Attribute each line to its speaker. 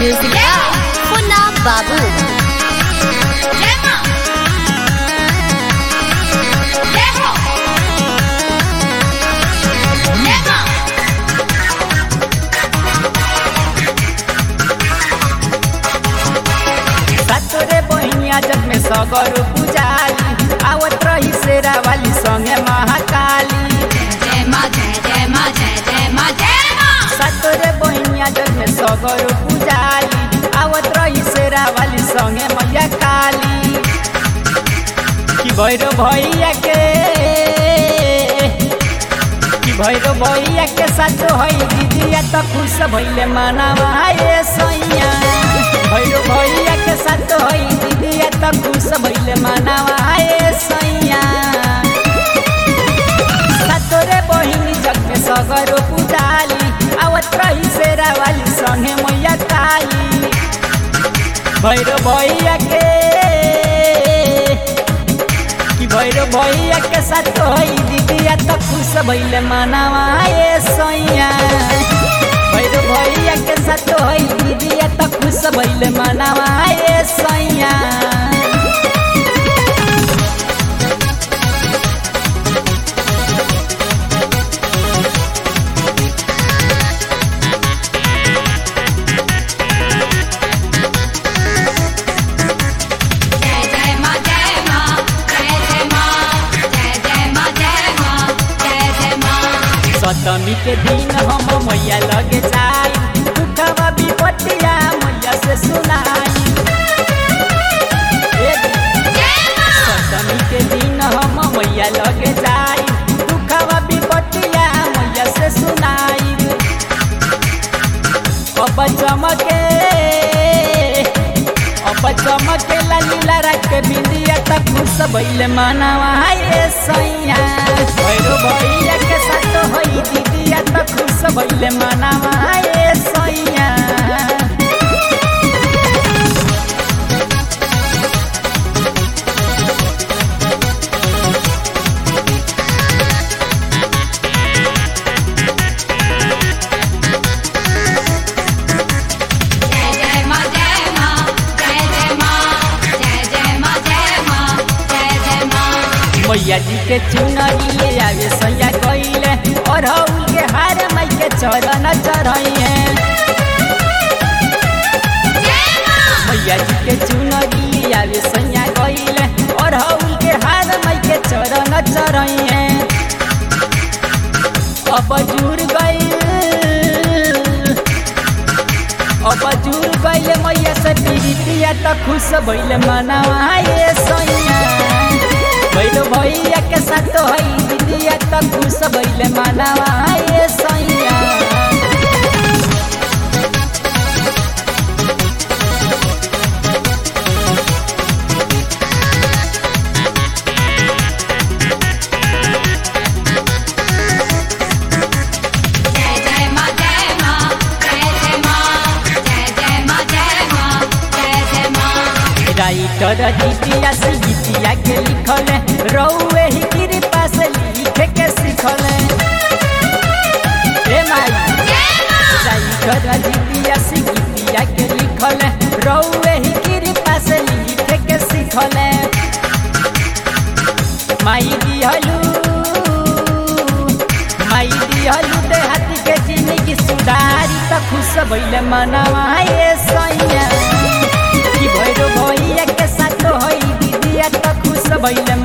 Speaker 1: Music by Punna Babu.
Speaker 2: जय मां जय हो जय मां
Speaker 3: सातोरे बहिनिया जग में सगर पुजाली आवत रही शेरा वाली संगे महाकाली
Speaker 2: जय मां जय जय मां जय जय मां जय मां
Speaker 3: सातोरे बहिनिया जग में सगर पुजाली आवत रही शेरा वाली संगे मैया काली कि भैरो भैया के कि भैरो भैया के साथ है दीदिया त खुश भैले मनावा ये सैया भैरो भैया के साथ है दीदिया त खुश भैले मनावा ये सैया सातोरे बहिनी जग में सगरो पुजाली आवत रही शेरा वाली संगे मैया काली भैरो भैया के कि भैरो भैया के साथ होई दीदिया त खुश भैले मनावा ये सैया भैरो भैया के साथ होई दीदिया त खुश भैले मनावा ये सैया
Speaker 2: जय जय मां जय मां जय जय मां जय जय मां जय मां जय जय मां
Speaker 3: सप्तमी के दिन हम मैया लगे जाई दुखवा विपत्तिया मैया से सुनाई एक
Speaker 2: जय मां
Speaker 3: सप्तमी के दिन हम मैया लगे जाई दुखवा विपत्तिया मैया से सुनाई अब चमके अब चमके लालीला रख के बिंदिया तक खुश भइले मनावा ये सैया भैरो भैया के साथ होई दीदिया तक खुश भइले मनावा ये सैया
Speaker 2: जय जय मां जय मां जय जय मां जय जय मां जय मां जय जय मां
Speaker 3: मैया जी के चुनरी ले आवे सैया कइले और हउल के हार माई के चरण चढ़ाइए
Speaker 2: जय मां
Speaker 3: मैया जी के चुनरी ले आवे सैया कइले और हउल के हार माई के चरण चढ़ाइए अब जुड़ गई अब जुड़ गइले मैया से पीरितिया त खुश भइले मनावा ये सैया भैलो भैया के साथ है दीदिया त खुश भइले मनावा ये सैया
Speaker 2: जय जय मां जय मां जय जय मां जय जय मां जय मां जय जय मां
Speaker 3: राइटर दीदिया से गीतिया के लिखल रौए ही कृपा से लिखे के सिखल ए माई
Speaker 2: जय मां
Speaker 3: राइटर दीदिया से गीतिया के लिखल रौए ही कृपा से लिखे के सिखल माई दिहलू माई दिहलू दे हाथी के जिंदगी सुधारी त खुश भइले मनावा ये सैया कि भैरो भैया के साथ होई दीदिया त खुश भइले